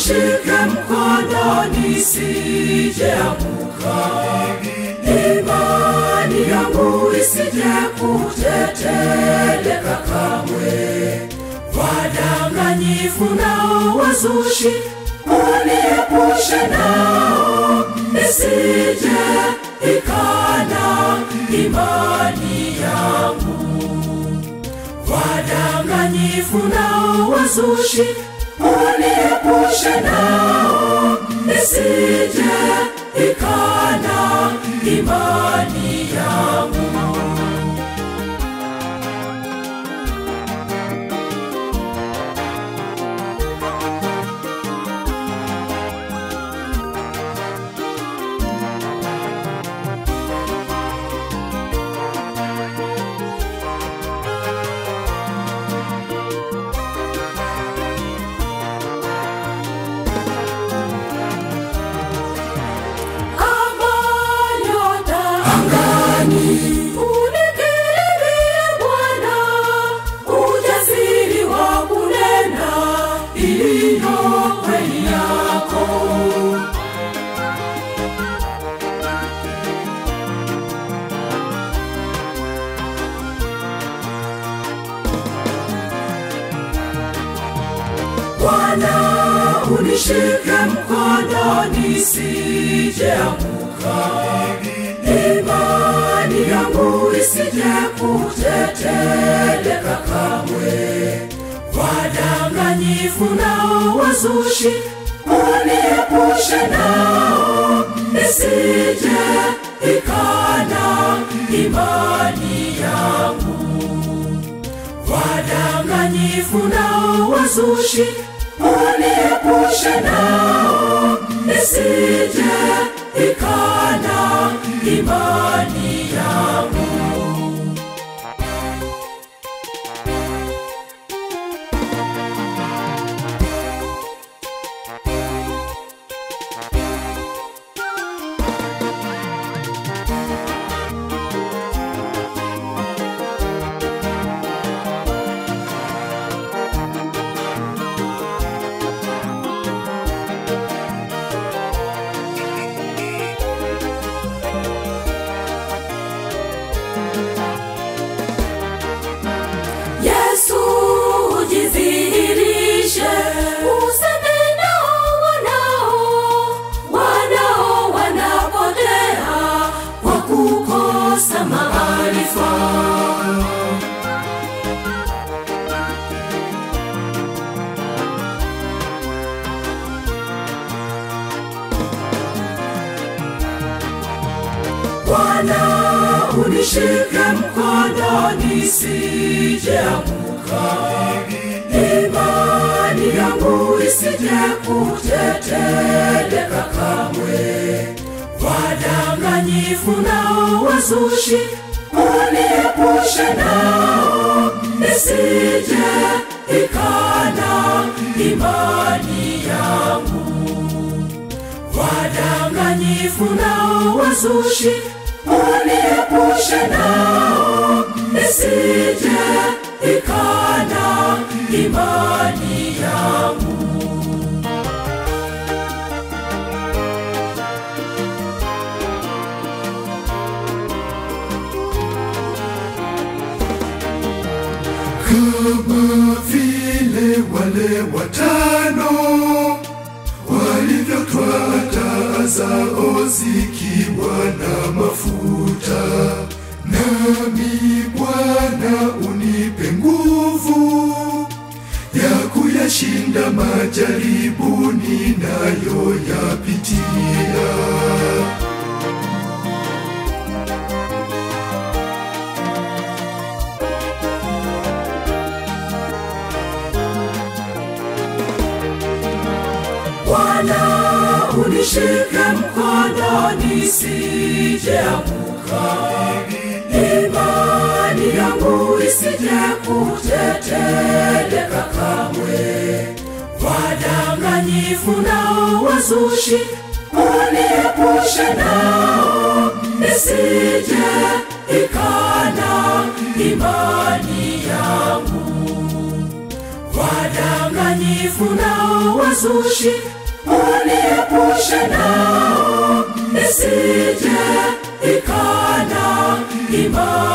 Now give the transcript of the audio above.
unishike mkono nisijeanguka, imani yangu isije kuteteleka kamwe. Wadanganyifu nao wazushi, uniepushe nao, nisije ikana imani yangu wadanganyifu nao wazushi, uniepushe nao, nisije ikana imani yangu. Kama nyota angani, unikirimie Bwana, ujasiri wa kunena iliyo kweli yako. Bwana unishike mkono nisijeanguka, imani yangu isije kuteteleka kamwe. Wadanganyifu nao wazushi, uniepushe nao, nisije ikana imani yangu wadanganyifu nao wazushi, uniepushe nao, nisije ikana imani yangu. Yesu ujidhihirishe, useme nao wanao, wanao wanapotea kwa kukosa maarifa. Bwana unishike mkono nisijeanguka, imani yangu isije kuteteleka kamwe. Wadanganyifu nao wazushi, uniepushe nao, nisije ikana imani yangu wadanganyifu nao wazushi, uniepushe nao, nisije ikana imani yangu. kama vile wale watano walivyotwaa taa zao zikiwa na mafuta. Nami Bwana unipe nguvu ya kuyashinda majaribu ninayoyapitia. Bwana unishike mkono nisijeanguka, imani yangu isije kuteteleka kamwe. Wadanganyifu nao wazushi, uniepushe nao, nisije ikana imani yangu wadanganyifu nao wazushi, uniepushe nao nisije ikana imani